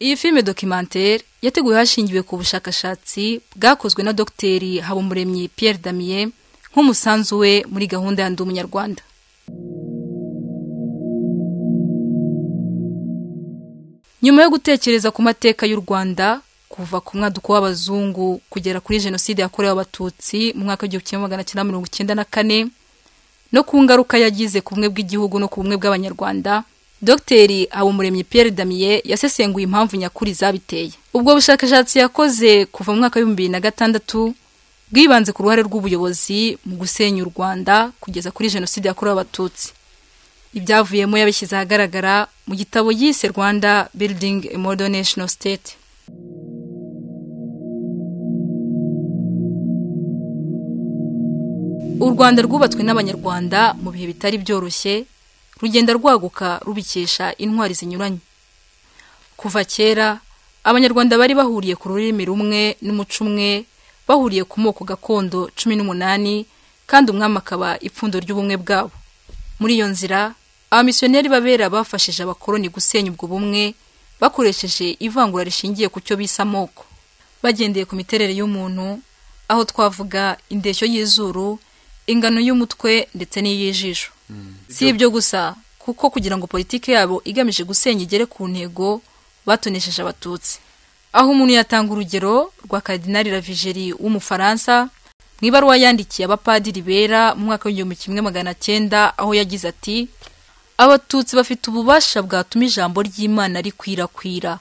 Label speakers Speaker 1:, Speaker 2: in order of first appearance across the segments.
Speaker 1: iyi filime dokimantere yateguwe hashingiwe ku bushakashatsi bwakozwe na dogiteri habumuremyi Pierre Damien nk'umusanzu we muri gahunda ya ndi umunyarwanda nyuma yo gutekereza ku mateka y'u rwanda kuva ku mwaduko w'abazungu kugera kuri jenoside yakorewe abatutsi mu mwaka w'igihumbi kimwe magana cyenda mirongo icyenda na kane no ku ngaruka yagize ku bumwe bw'igihugu no ku bumwe bw'abanyarwanda dogiteri habumuremyi Pierre Damien yasesenguye impamvu nyakuri zabiteye ubwo bushakashatsi yakoze kuva mu mwaka w'ibihumbi bibiri na gatandatu bwibanze ku ruhare rw'ubuyobozi mu gusenya u rwanda kugeza kuri jenoside yakorewe abatutsi ibyavuyemo yabishyize ahagaragara mu gitabo yise rwanda building a modern national state u rwanda rwubatswe n'abanyarwanda mu bihe bitari byoroshye rugenda rwaguka rubikesha intwari zinyuranye kuva kera abanyarwanda bari bahuriye ku rurimi rumwe n'umuco umwe bahuriye ku moko gakondo cumi n'umunani kandi umwami akaba ipfundo ry'ubumwe bwabo muri iyo nzira abamisiyoneri b'abera bafashije abakoloni gusenya ubwo bumwe bakoresheje ivangura rishingiye ku cyo bise amoko bagendeye ku miterere y'umuntu aho twavuga indeshyo y'izuru ingano y'umutwe ndetse n'iy'ijisho si ibyo gusa kuko kugira ngo politiki yabo igamije gusenya igere ku ntego batonesheje abatutsi aho umuntu yatanga urugero rwa karidinari ravigeri w'umufaransa mu ibaruwa yandikiye abapadiri bera mu mwaka w'igihumbi kimwe magana cyenda aho yagize ati abatutsi bafite ububasha bwatuma ijambo ry'imana rikwirakwira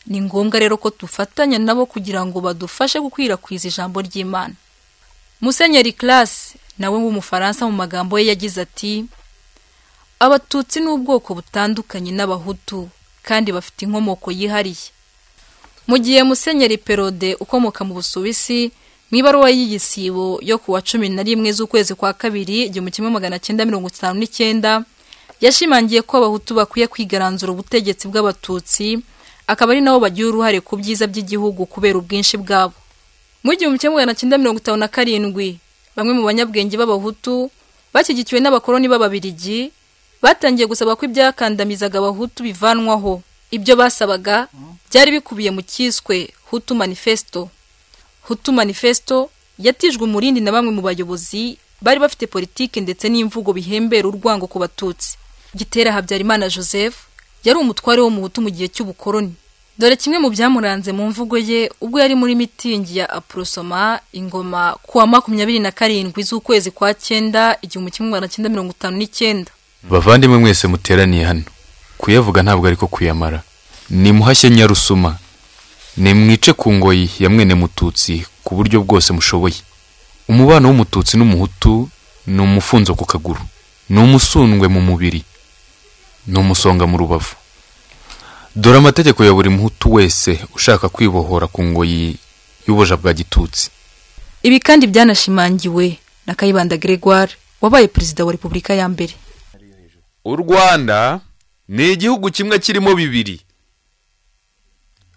Speaker 1: ni ngombwa rero ko dufatanya nabo kugira ngo badufashe gukwirakwiza ijambo ry'imana musenyeri karasi nawe w'umufaransa mu magambo ye yagize ati abatutsi ni ubwoko butandukanye n'abahutu kandi bafite inkomoko yihariye mu gihe musenyeri perode ukomoka mu busuwisi mu ibaruwa y'igisibo yo ku wa cumi na rimwe z'ukwezi kwa kabiri igihumbi kimwe magana cyenda mirongo itanu n'icyenda yashimangiye ko abahutu bakwiye kwigaranzura ubutegetsi bw'abatutsi akaba ari nabo bagira uruhare ku byiza by'igihugu kubera ubwinshi bwabo mu gihumbi kimwe magana cyenda mirongo itanu na karindwi bamwe mu banyabwenge b'abahutu bashyigikiwe n'abakoloni b'ababirigi batangiye gusaba ko ibyakandamizaga abahutu bivanwaho ibyo basabaga byari bikubiye mu cyiswe hutu manifesto hutu manifesto yatijwe umurindi na bamwe mu bayobozi bari bafite politiki ndetse n'imvugo bihembera urwango ku batutsi gitera habyarimana joseph yari umutware wo mu hutu mu gihe cy'ubukoloni dore kimwe mu byamuranze mu mvugo ye ubwo yari muri mitingi ya apurosoma ingoma ku wa makumyabiri na karindwi z'ukwezi kwa cyenda igihumbi kimwe magana cyenda mirongo itanu n'icyenda
Speaker 2: bavandimwe mwese muteraniye hano kuyavuga ntabwo ariko kuyamara nimuhashye nyarusuma nimwice ku ngoyi ya mwene mututsi ku buryo bwose mushoboye umubano w'umututsi n'umuhutu ni umufunzo ku kaguru ni umusundwe mu mubiri ni umusonga mu rubavu dore amategeko ya buri muhutu wese ushaka kwibohora ku ngoyi y'ubuja bwa gitutsi
Speaker 1: ibi kandi byanashimangiwe na kayibanda gregoire wabaye perezida wa repubulika ya mbere
Speaker 3: u rwanda ni igihugu kimwe kirimo bibiri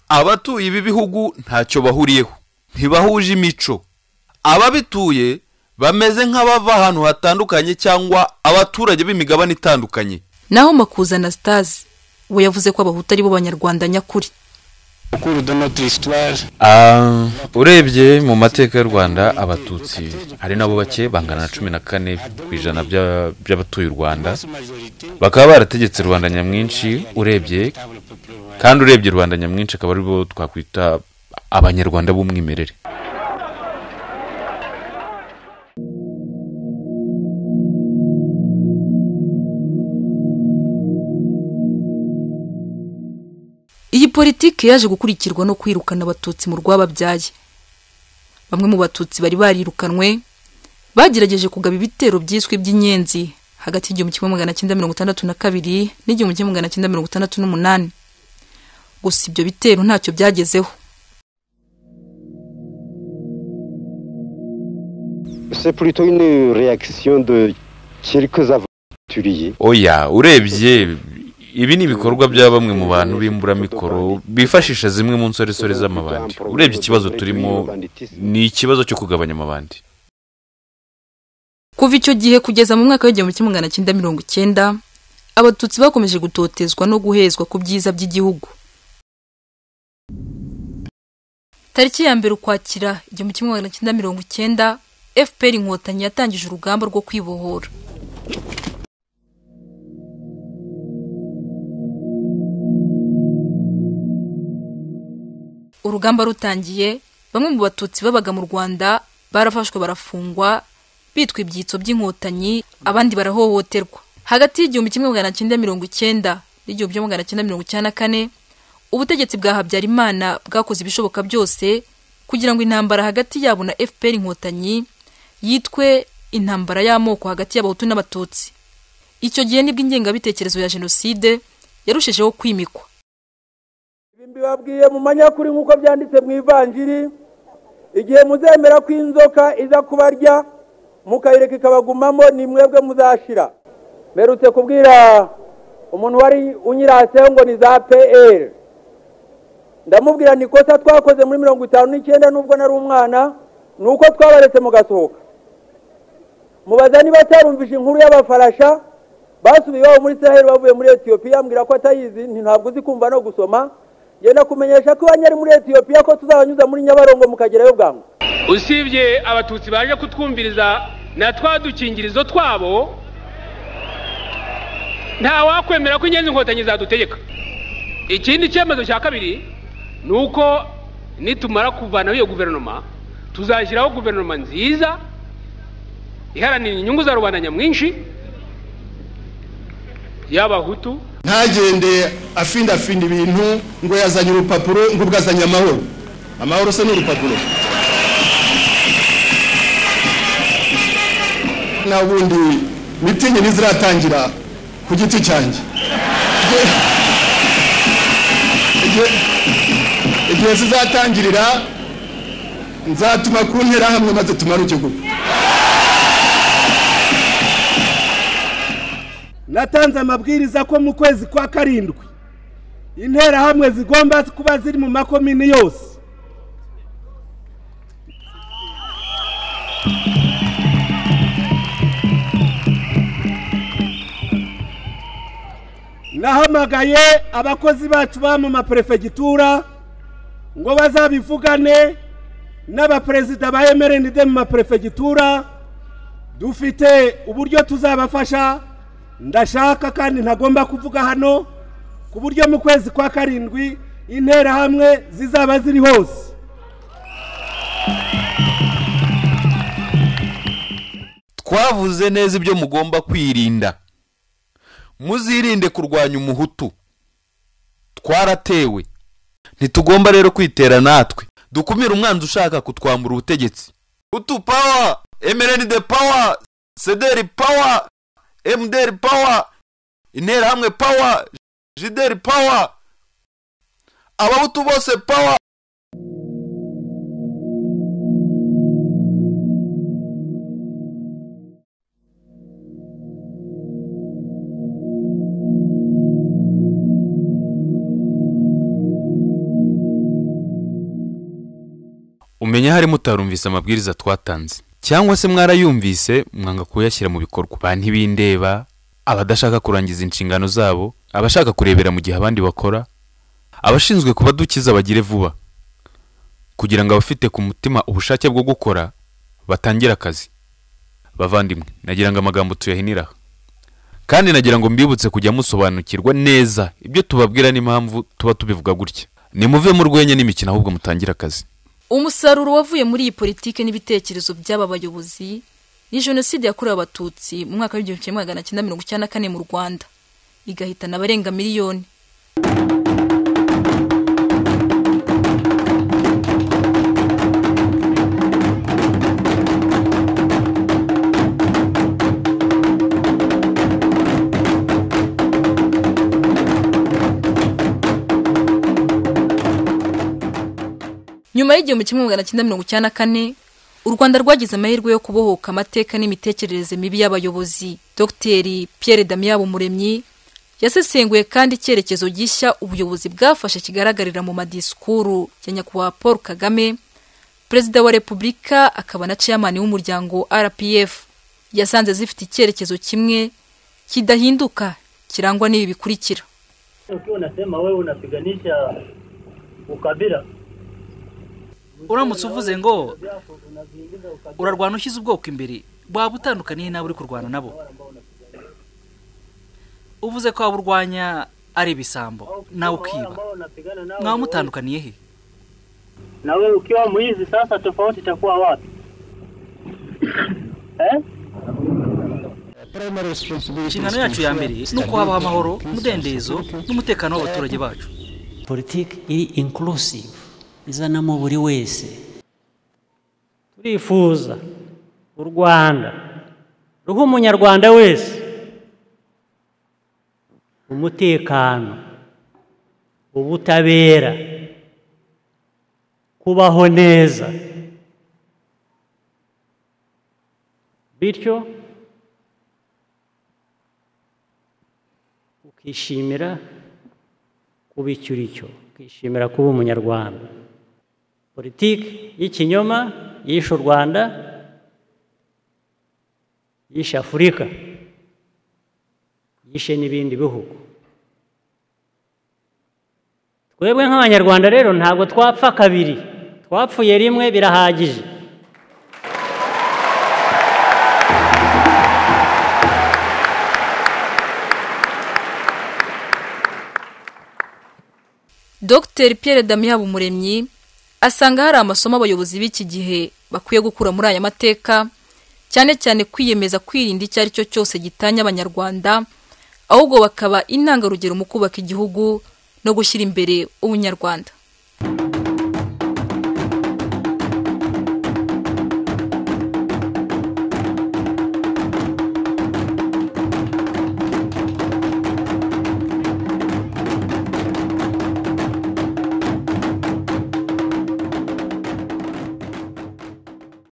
Speaker 3: abatuye ibi bihugu ntacyo bahuriyeho ntibahuje imico ababituye bameze nk'abava ahantu hatandukanye cyangwa abaturage b'imigabane itandukanye
Speaker 1: naho makuza na sitazi we yavuze ko abahutu ari bo banyarwanda nyakuri
Speaker 4: urebye mu mateka y'u rwanda abatutsi hari nabo bake bangana na cumi na kane ku ijana by'abatuye u rwanda bakaba barategetse rubanda nyamwinshi urebye kandi urebye rubanda nyamwinshi akaba aribo twakwita abanyarwanda b'umwimerere
Speaker 1: iyi politiki yaje gukurikirwa no kwirukana abatutsi mu rwababyaye bamwe mu batutsi bari barirukanwe bagerageje kugaba ibitero byiswe by'inyenzi hagati y'igihumbi kimwe magana cyenda mirongo itandatu na kabiri n'igihumbi kimwe magana cyenda mirongo itandatu n'umunani gusa ibyo bitero ntacyo byagezeho
Speaker 4: oya urebye ibi ni ibikorwa bya bamwe mu bantu b'imburamikoro bifashisha zimwe mu nsoresore z'amabandi urebye ikibazo turimo ni ikibazo cyo kugabanya amabandi
Speaker 1: kuva icyo gihe kugeza mu mwaka w'igihumbi kimwe magana cyenda mirongo icyenda abatutsi bakomeje gutotezwa no guhezwa ku byiza by'igihugu tariki ya mbere ukwakira igihumbi kimwe magana cyenda mirongo icyenda fpr inkotanyi yatangije urugamba rwo kwibohora urugamba rutangiye bamwe mu batutsi babaga mu rwanda barafashwe barafungwa bitwa ibyitso by'inkotanyi abandi barahohoterwa hagati y'igihumbi kimwe magana cyenda mirongo icyenda n'igihumbi kimwe magana cyenda mirongo icyenda na kane ubutegetsi bwa habyarimana bwakoze ibishoboka byose kugira ngo intambara hagati yabo na fpr inkotanyi yitwe intambara y'amoko hagati y'abahutu n'abatutsi icyo gihe nibwo ingengabitekerezo ya jenoside yarushijeho kwimikwa
Speaker 5: mbibabwiye mu manyakuri nk'uko byanditse mu ivanjiri igihe muzemera ko inzoka iza kubarya mukayireka ikabagumamo ni mwebwe muzashira mperutse kubwira umuntu wari unyiraseho ngo ni za pl ndamubwira ni ikosa twakoze muri mirongo itanu n'icyenda n'ubwo nari umwana ni uko twabaretse mugasohoka mubaza niba atarumvise inkuru y'abafarasha basubiye iwabo muri saheli bavuye muri etiyopiya mbwira ko atayizi ntabwo uzi kumva no gusoma genda kumenyesha ko banyari muri etiyopiya ko tuzabanyuza muri nyabarongo mukagerayo bwangu
Speaker 6: usibye abatutsi baje kutwumviriza na twa dukingirizo twabo ntawakwemera ko ingenzi inkotanyi zadutegeka ikindi cyemezo cya kabiri ni uko nitumara kuvanaho iyo guverinoma tuzashyiraho guverinoma nziza iharanira inyungu za rubanda nyamwinshi y'abahutu
Speaker 7: ntagende afindafinde ibintu ngo yazanye urupapuro ngo ubwo azanye amahoro amahoro se ni urupapuro nta bundi mitingi iziratangira ku giti cyanjye Igihe- igihe- igihe zizatangirira nzatuma ku nterahamwe maze tumare igihugu
Speaker 5: natanze amabwiriza ko mu kwezi kwa karindwi interahamwe zigomba kuba ziri mu makomini yose nahamagaye abakozi bacu ba mu maperefegitura ngo bazabivugane n'abaperezida ba emerendide mu maperefegitura dufite uburyo tuzabafasha ndashaka kandi ntagomba kuvuga hano ku buryo mu kwezi kwa karindwi interahamwe zizaba ziri hose
Speaker 3: twavuze neza ibyo mugomba kwirinda muzirinde kurwanya umuhutu twaratewe ntitugomba rero kwitera natwe dukumire umwanzi ushaka kutwambura ubutegetsi hutu pawa emerenide pawa sederi pawa emuderi pawa interahamwe pawa jideri pawa abahutu bose pawa
Speaker 2: umenya hari mutarumvise amabwiriza twatanze cyangwa se mwarayumvise mwanga kuyashyira mu bikorwa ba ntibindeba abadashaka kurangiza inshingano zabo abashaka kurebera mu gihe abandi bakora abashinzwe kubadukiza bagire vuba kugira ngo abafite ku mutima ubushake bwo gukora batangire akazi bavandimwe nagira ngo amagambo tuyahiniraho kandi nagira ngo mbibutse kujya musobanukirwa neza ibyo tubabwira n'impamvu tuba tubivuga gutya nimuve mu rwenya n'imikino ahubwo mutangire akazi
Speaker 1: umusaruro wavuye muri iyi politiki n'ibitekerezo by'aba bayobozi ni jenoside yakorewe abatutsi mu mwaka w'igihumbi kimwe magana cyenda mirongo icyenda na kane mu rwanda igahitana abarenga miliyoni nyuma y'igihumbi kimwe magana cyenda mirongo icyenda na kane u rwanda rwagize amahirwe yo kubohoka amateka n'imitekerereze mibi y'abayobozi dr pierre damiyabo muremyi yasesenguye kandi icyerekezo gishya ubuyobozi bwafashe kigaragarira mu madisikuru ya nyakubahwa paul kagame perezida wa repubulika akaba na chairman w'umuryango rpf yasanze zifite icyerekezo kimwe kidahinduka kirangwa n'ibi bikurikira
Speaker 8: ukiwa unasema wewe unapiganisha ukabila uramutse uvuze ngo urarwana ushyize ubwoko imbere waba utandukaniye n'abo uri kurwana nabo uvuze ko waba urwanya ari ibisambo nawe ukiba mwaba mutandukaniye he
Speaker 9: nawe ukiwa mwizi sasa tofauti itakuwa wapi eh?
Speaker 8: inshingano yacu ya mbere ni uko habaho amahoro umudendezo n'umutekano w'abaturage bacu
Speaker 10: politiki iri inkurusive izanamo buri wese turifuza u rwanda ruha umunyarwanda wese umutekano ubutabera kubaho neza bityo ukishimira kuba icyo uri cyo ukishimira kuba umunyarwanda politiki y'ikinyoma yishe u rwanda yishe afurika yishe n'ibindi bihugu twebwe nk'abanyarwanda rero ntabwo twapfa kabiri twapfuye rimwe birahagije
Speaker 1: dr Pierre Damien Umuremyi asanga hari amasomo abayobozi b'iki gihe bakwiye gukura muri aya mateka cyane cyane kwiyemeza kwirinda icyo ari cyo cyose gitanya abanyarwanda ahubwo bakaba intangarugero mu kubaka igihugu no gushyira imbere ubunyarwanda